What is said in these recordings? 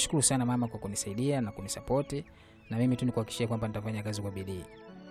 nashukuru sana mama kwa kunisaidia na kunisapoti na mimi tu nikuhakikishia kwamba nitafanya kazi kwa bidii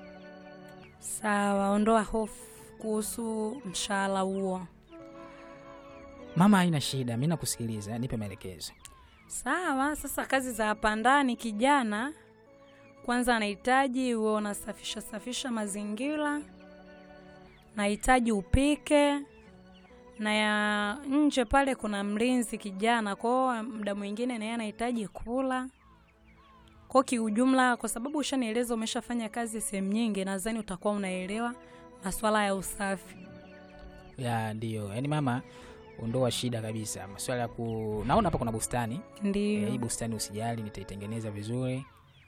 Sawa, ondoa hofu kuhusu mshahara huo. mama haina shida mi nakusikiliza nipe maelekezo Sawa, sasa kazi za hapa ndani, kijana kwanza anahitaji uwe unasafisha safisha mazingira, nahitaji upike, na ya nje pale kuna mlinzi kijana, kwao muda mwingine naye anahitaji kula. Kwa kiujumla, kwa sababu ushanieleza umeshafanya kazi sehemu nyingi, nadhani utakuwa unaelewa masuala ya usafi. ya ndio yaani mama ondoa shida kabisa maswala ya ku naona hapa kuna bustani Eh, Ndio. hii bustani usijali nitaitengeneza vizuri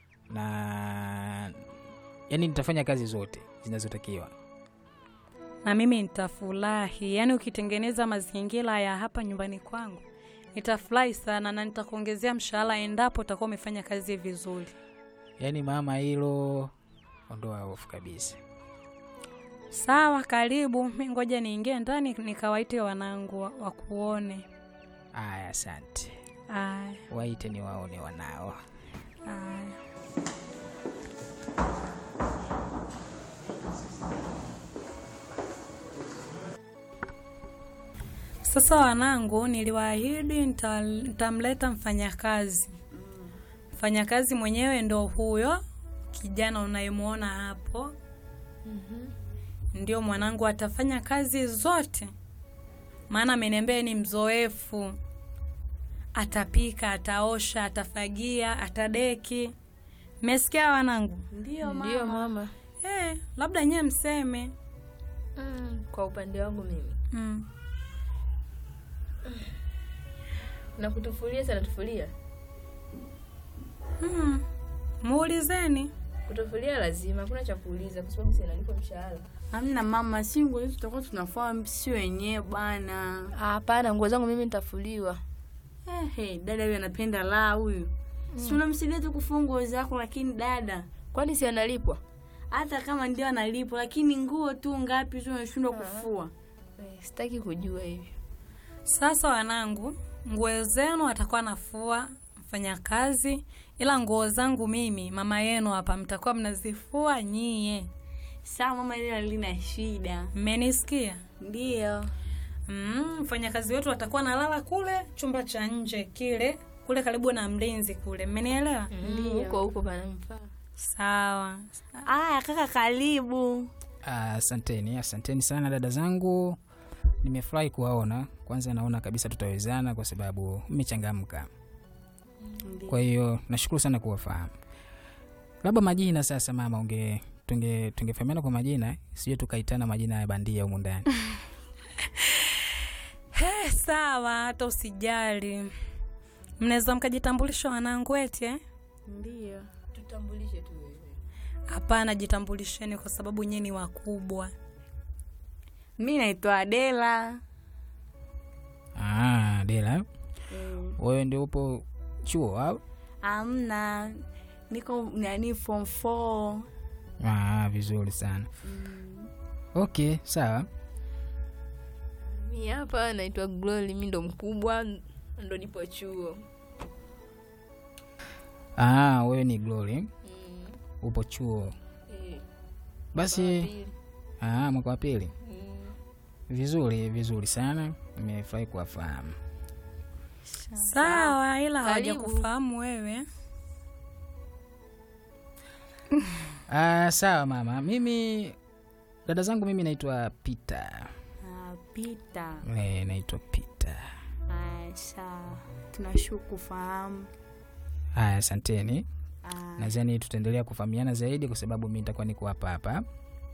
na yani nitafanya kazi zote zinazotakiwa na mimi nitafurahi. Yaani ukitengeneza mazingira ya hapa nyumbani kwangu nitafurahi sana, na nitakuongezea mshahara endapo utakuwa umefanya kazi vizuri. yaani mama hilo ondoa hofu kabisa Sawa, karibu. Mi ngoja niingie ndani nikawaite wanangu wa- wakuone. aya asante Aya, waite ni waone wanao aya. Sasa wanangu, niliwaahidi nita- nitamleta mfanyakazi. Mfanyakazi mwenyewe ndo huyo kijana unayemwona hapo, ndio mwanangu, atafanya kazi zote, maana ameniambia yeye ni mzoefu. Atapika, ataosha, atafagia, atadeki. Mmesikia wanangu? Ndio mama. Eh, labda nyewe mseme. Mm, kwa upande wangu mimi Mm. na kutufulia sana tufulia Mm. Muulizeni. kutufulia lazima hakuna cha kuuliza kwa sababu sinalipo mshahara Amna mama, si nguo hizo tutakuwa tunafua si wenyewe bwana. hapana nguo zangu mimi nitafuliwa Eh, hey, dada huyu anapenda la huyu. Si unamsaidia tu kufua nguo zako, lakini dada kwani si analipwa hata kama ndio analipo, lakini nguo tu ngapi tu unashindwa kufua? eh, sitaki kujua hivyo Sasa wanangu, nguo zenu atakuwa nafua mfanyakazi, ila nguo zangu mimi mama yenu hapa mtakuwa mnazifua nyie. Sawa mama, ile halina shida. Mmenisikia? Ndio. Mm, mfanyakazi wetu atakuwa nalala kule chumba cha nje kile kule karibu na mlinzi kule. Mmenielewa? Mm, huko huko panamfaa Sawa. Aya kaka, karibu. Ah, asanteni asanteni sana dada zangu nimefurahi kuwaona kwanza naona kabisa tutawezana kwa sababu mmechangamka kwa hiyo nashukuru sana kuwafahamu labda majina sasa mama unge tunge tungefahamiana kwa majina sio tukaitana majina ya bandia humu ndani Eh, sawa, hata usijali. Mnaweza mkajitambulisha wanangu eti eh? Ndio. tutambulishe tu wewe Hapana, jitambulisheni kwa sababu nyie ni wakubwa. Mi naitwa Adela. ah, dela Mm. wewe ndio upo chuo au Amna, niko nani form 4. ah, vizuri sana okay sawa mi hapa naitwa glory mi ndo mkubwa ndo nipo chuo ah, wewe ni glory mm, upo chuo eh, basi pili. ah, mwaka wa pili Mm, vizuri vizuri sana nimefurahi kuwafahamu Sawa, ila Karibu. hawajakufahamu wewe. ah, sawa mama mimi dada zangu mimi naitwa peter Ah, Pita. e, naitwa peter Aya, sawa. Tunashukuru kufahamu. haya asanteni Ah, nadhani tutaendelea kufahamiana zaidi kwa sababu mi nitakuwa niko hapa hapa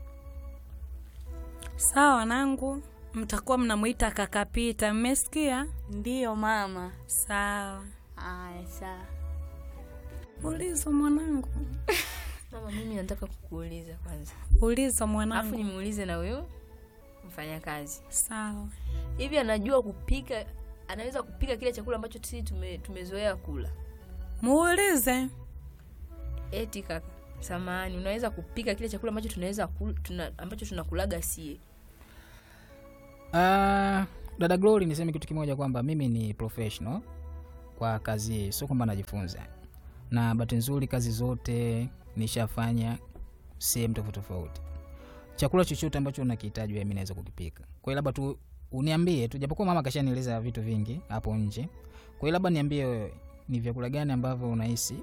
Sawa wanangu, mtakuwa mnamwita kaka Pita, mmesikia? ndio mama. Sawa. Aya, sawa. Uliza mwanangu, mama mimi nataka kukuuliza kwanza uliza alafu mwanangu. nimuulize na huyo mfanyakazi Sawa. hivi anajua kupika anaweza kupika kile chakula ambacho sisi tume, tumezoea kula Muulize. eti kaka samani unaweza kupika kile chakula ambacho tunaweza kul, tuna, ambacho tunakulaga sie Ah, dada glory niseme kitu kimoja kwamba mimi ni professional kwa kazi hii sio kwamba najifunza na bahati nzuri kazi zote nishafanya sehemu tofauti tofauti chakula chochote ambacho unakihitaji wewe mimi naweza kukipika kwa hiyo labda tu uniambie tu japokuwa mama kashanieleza vitu vingi hapo nje kwa hiyo labda niambie wewe ni vyakula gani ambavyo unahisi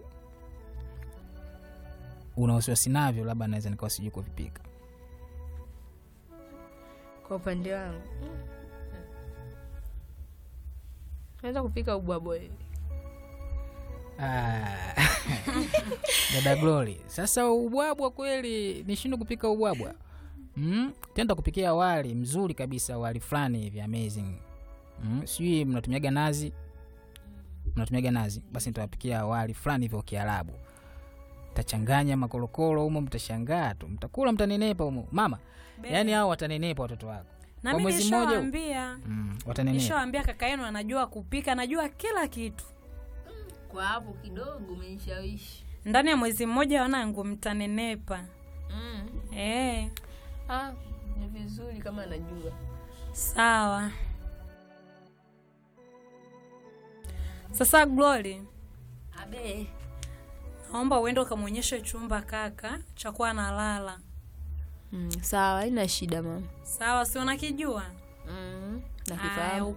una wasiwasi navyo labda naweza nikawa sijui kuvipika kwa upande wangu naweza kupika ubwabwa hivi Ah. dada Glory, sasa ubwabwa kweli nishindwe kupika ubwabwa mm? tenda kupikia wali mzuri kabisa, wali fulani hivi amazing mm? sijui mnatumiaga nazi, mnatumiaga nazi, basi nitawapikia wali fulani hivyo wa Kiarabu, tachanganya makorokoro humo, mtashangaa tu, mtakula, mtanenepa humo mama. Yani hao watanenepa watoto wako na kwa mimi mwezi mmoja huu. nishawaambia mm, watanenepa. nishawaambia kaka yenu anajua kupika anajua kila kitu kwa hapo kidogo umenishawishi ndani ya mwezi mmoja wanangu mtanenepa mm. eh ah, ni vizuri kama anajua sawa sasa glory abe naomba uende ukamwonyeshe chumba kaka chakuwa analala mm, sawa haina shida mama sawa si unakijua mm. Haya, nakifahamu